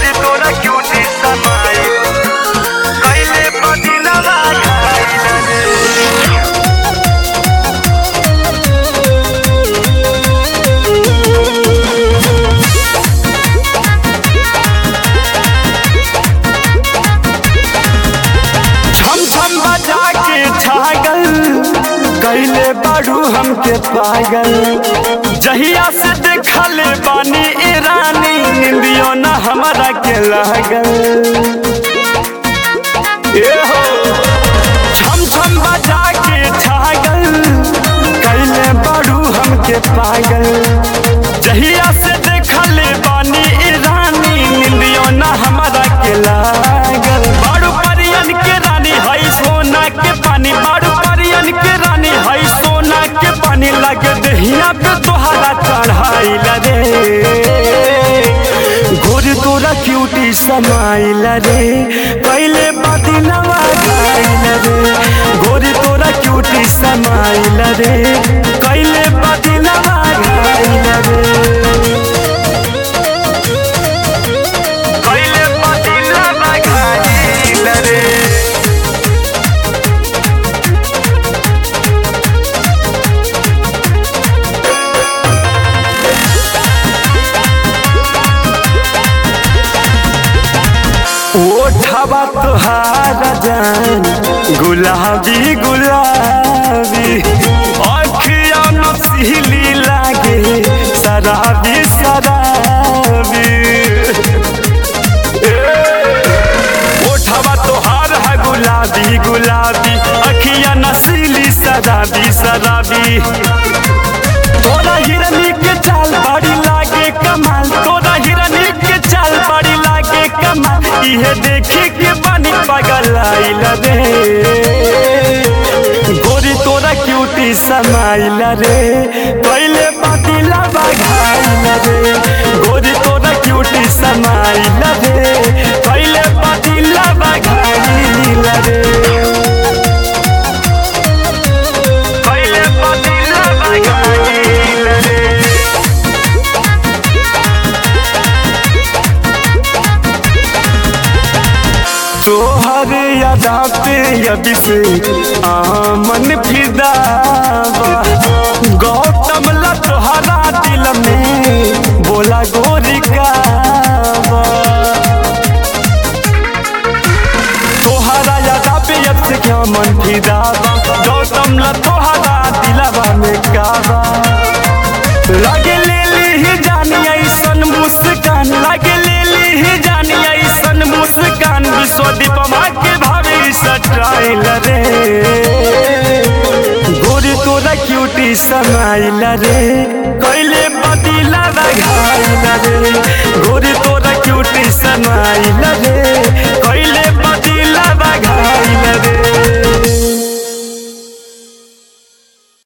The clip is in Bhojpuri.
गोरी तोरा क्यूटी समाई कैले पदिनवा खाइला रे छम छम बजा के छागल कैले बाड़ू हमके पागल जहिया से देखले बानी ए रानी निंदियो न हमारा के लागल ए हो छम छम बजा के छागल कैले बाड़ू हमके पागल जहिया से देखले बानी ए रानी निंदियो न हमारा के लागल बाड़ू परियन के रानी हई सोना के पानी बाड़ू परियन के रानी हई सोना के पानी लगे दहिया पे तोहरा चढ़ाइला रे गोरी तोरा क्यूटी समाइला रे पहले बदिलवा खाइला रे गोरी तोरा क्यूटी समाइला रे कैले बदिलवा खाइला रे कैले बदिलवा खाइला रे ओठवा तोहारा जान गुलाबी गुलाबी अखिया नसीली लागे शराबी शराबी ए, ओठवा तोहार है गुलाबी गुलाबी अखिया नसीली शराबी शराबी तोरा हिरनी के चाल बड़ी लागे कमाल तोरा हिरनी के चाल बड़ी लागे कमाल इहे देखी के बनी पागल आइल रे गोरी तोरा क्यूटी समाइल रे पहले पातिला बघाइल रे गोरी तोरा क्यूटी समाइल रे पहले पातिला बघाइल रे कैले पतिला बघाइल रे तोहर यादा पे अभी से आमन फिदावा गौतम ला तोहरा दिल में बोला गोरी कावा तोहरा यादा पे अब से क्या मन फिदावा गौतम ला तोहरा दिलवा में कावा लगे ले ली जानी ऐसन मुस्कान लगे ले ली जानी ऐसन मुस्कान विश्वदीप माँ के भाभी सटाइल रे गोरी तोरा क्यूटी समाइल रे कैले बदिला रघाइल रे गोरी तोरा क्यूटी समाइल रे